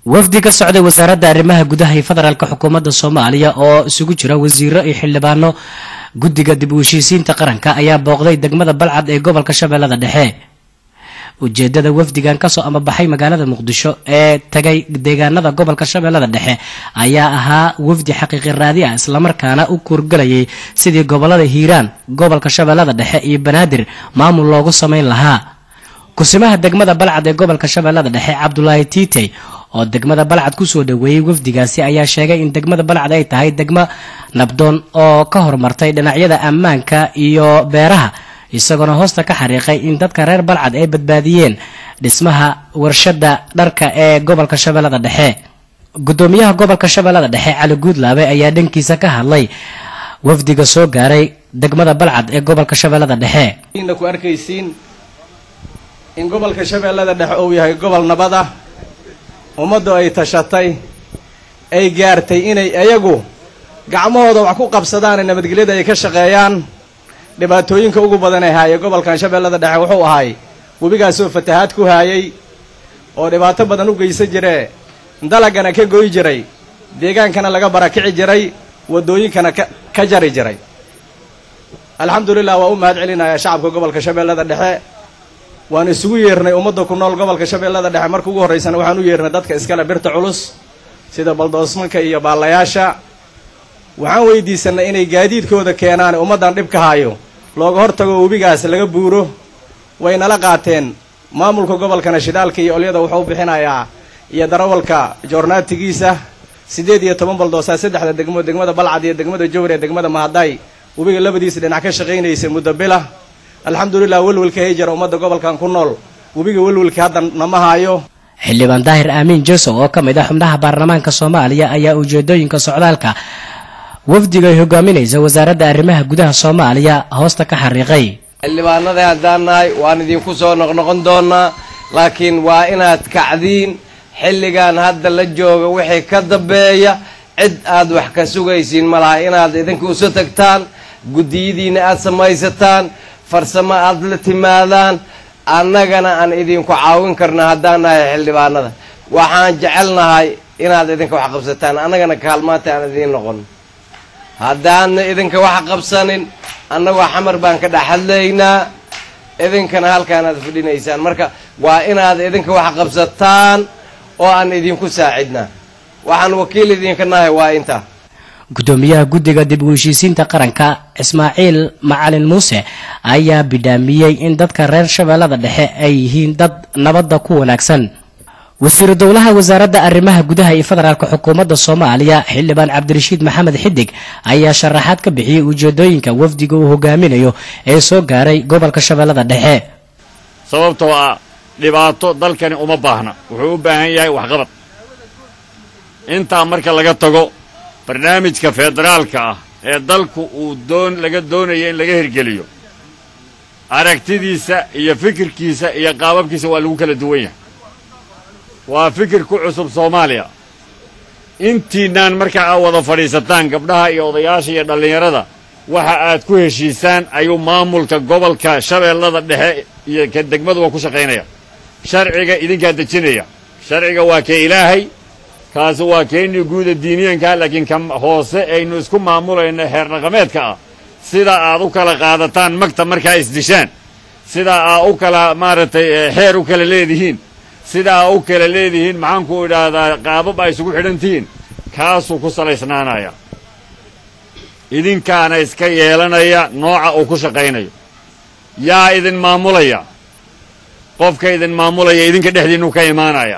wafdi ka socday wasaaradda arrimaha gudaha ee federaalk xukuumadda soomaaliya oo isugu jira wasiiro iyo xildhibaano guddiga dib u heshiisiinta qaranka ayaa booqday degmada balcad ee gobolka shabeellada dhexe ujeedada wafdigan kasoo amabaxay magaalada muqdisho ee tagay deegaanada gobolka shabeellada dhexe ayaa ahaa wafdi xaqiiqi raadi ah islamarkaana u kuurgalayay sidii gobolada hiiraan gobolka shabeellada dhexe iyo banaadir maamul loogu sameyn lahaa kusimaha degmada balcad ee gobolka shabeellada dhexe cabdulaahi tiitey oo degmada balcad kusoo dhaweeyey wafdigaasi ayaa sheegay in degmada balcad ay tahay degmo nabdoon oo ka horumartay dhinacyada ammaanka iyo beeraha isagoona hoosta ka xariiqay in dadka reer balcad ay badbaadiyeen dhismaha warshada dharka ee gobolka shabeellada dhexe gudoomiyaha gobolka shabeellada dhexe cali guudlaabe ayaa dhankiisa ka hadlay wafdiga soo gaaray degmada balcad ee gobolka shabeellada dhexe ku arkaysiin in gobolka shabeellada dhexe uu yahay gobol nabad ah ummaddu ay tashatay ay gaartay inay iyagu gacmahooda wax ku qabsadaan ee nabadgelyada ay ka shaqeeyaan dhibaatooyinka ugu badan ee haayay gobolkan shabeellada dhexe wuxuu ahay webigaasoo fatahaad ku haayay oo dhibaato badan u geysan jiree dalagana ka goy jiray deegaankana laga barakici jiray waddooyinkana ka jari jiray alxamdulilah waa u mahad celinayaa shacabka gobolka shabeellada dhexe waan isugu yeernay ummadda ku nool gobolka shabeellada dhexe marka ugu horraysana waxaan u yeernay dadka iskale birta culus sida baldoosmanka iyo baallayaasha waxaan weydiisanay inay gaadiidkooda keenaan ummaddan dhib ka haayo looga hortago webigaas laga buuro way nala qaateen maamulka gobolkana shidaalka iyo olyada wuxuu u bixinayaa iyo darawalka joornaatigiisa siddeed iyo toban baldoosaa saddexda degmo degmada balcad iyo degmada jowr ee degmada mahaday webiga labadiisa dhinac ka shaqaynaysa muddo bila alxamdulilah welwelka hayjara ummadda gobolkan ku nool webiga welwelka hadda nama haayo xildhibaan daahir aamiin josow oo ka mid ah xubnaha baarlamaanka soomaaliya ayaa ujeedooyinka socdaalka wafdiga ay hogaaminaysa wasaaradda arrimaha gudaha soomaaliya hoosta ka xariiqay xildhibaanadii haddaan nahay waan idinku soo noqnoqon doonaa laakiin waa inaad kacdiin xilligan hadda la jooga wixii ka dambeeya cid aad wax ka sugaysiin ma laha inaad idinka uso tagtaan guddiyadiina aad samaysataan farsamo aad la timaadaan annagana aan idinku caawin karna haddaan nahay xildhibaanada waxaan jecelnahay inaad idinka wax qabsataan annagana kaalmaanta aan idiin noqon haddaadna idinka wax qabsanin annagoo xamar baan ka dhex hadlaynaa idinkana halkaanaad fadhinaysaan marka waa inaad idinka wax qabsataan oo aan idinku saacidnaa waxaan wakiil idinka nahay waa intaa gudoomiyaha guddiga dib u heshiisiinta qaranka ismaaciil macalin muuse ayaa bidhaamiyey in dadka reer shabeellada dhexe ay yihiin dad nabadda ku wanaagsan wasiiru dowlaha wasaaradda arrimaha gudaha iyo federaalk xukuumadda soomaaliya xildhibaan cabdirashiid maxamed xidig ayaa sharaxaad ka bixiyey ujeedooyinka wafdiga uu hogaaminayo ee soo gaaray gobolka shabeellada dhexe sababtoo ah dhibaato dalkani uma baahna wuxuu u baahan yahay waxqabad intaa marka laga tago barnaamijka federaalka ah ee dalku uu doon laga doonayo in laga hirgeliyo aragtidiisa iyo fikirkiisa iyo qaababkiisa waa lagu kala duwan yahay waa fikir ku cusub soomaaliya intiinaan marka aad wada fadhiisataan gabdhaha iyo odayaasha iyo dhallinyarada waxa aad ku heshiisaan ayuu maamulka gobolka shabeellada dhexe iyo ka degmaduba ku shaqaynaya sharciga idinkaa dejinaya sharciga waa kee ilaahay kaasi waa keennii guuda diiniyankaa laakiin ka hoose aynu isku maamulayno xeer dhaqameedka ah sida aad u kala qaadataan magta markaa isdishaan sida aad u kala maaragtay xeer u kala leedihiin sidaa u kala leedihiin maxaanku idhaahdaa qaabab ay isugu xidhan tihiin kaasuu ku salaysnaanaya idinkaana iska yeelanaya nooca uu ku shaqaynayo yaa idin maamulaya qofka idin maamulaya idinka dhexdiinnu ka imaanaya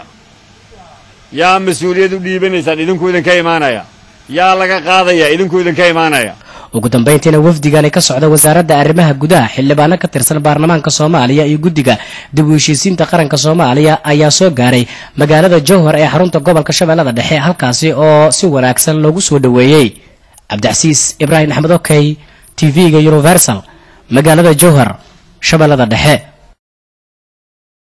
yaa mas-uuliyad u dhiibanaysaan idinku idinka imaanaya yaa laga qaadaya idinku idinka imaanaya ugu dambayntiina wafdigani ka socda wasaaradda arrimaha gudaha xildhibaano ka tirsan baarlamaanka soomaaliya iyo guddiga dib u heshiisiinta qaranka soomaaliya ayaa soo gaaray magaalada jowhar ee xarunta gobolka shabeellada dhexe halkaasi oo si wanaagsan loogu soo dhoweeyey cabdicasiis ibraahim axmed okey t v-ga universal magaalada jowhar shabeellada dhexe